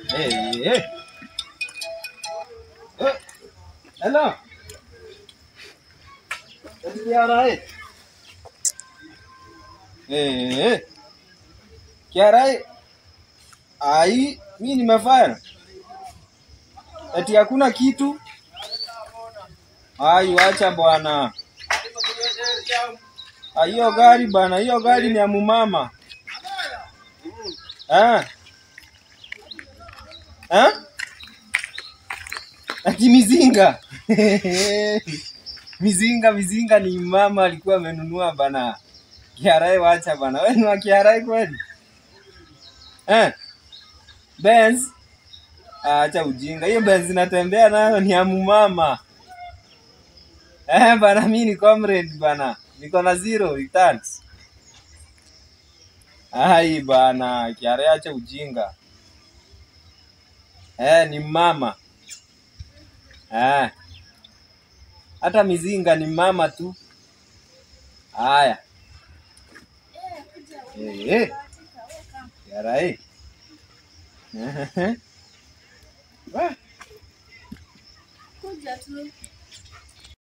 Hey, hey. Eh, Hello. Kiara eh. Eh, eh. Kiara eh. Ai, mimi nimefire. Eti hakuna kitu. Ai, wacha bwana. Ah, hiyo gari bwana, hiyo gari ni ya mumama. Ah. Ah? Ati mizinga. mizinga, mizinga ni mama alikuwa amenunua bana. Kiarai wacha bana. Wewe ni wa Kiarai kweli? Eh? Benz? Ah, acha ujinga. Hiyo Benz natembea nayo ni ya mumama. Eh, bana mimi ni comrade bana. Niko na zero returns. Ai bana, Kiarai acha ujinga. Eh, ni mama. Eh. Hata mizinga ni mama tu. Haya. Eh, eh. Kiarai. Wah, Kuja tu.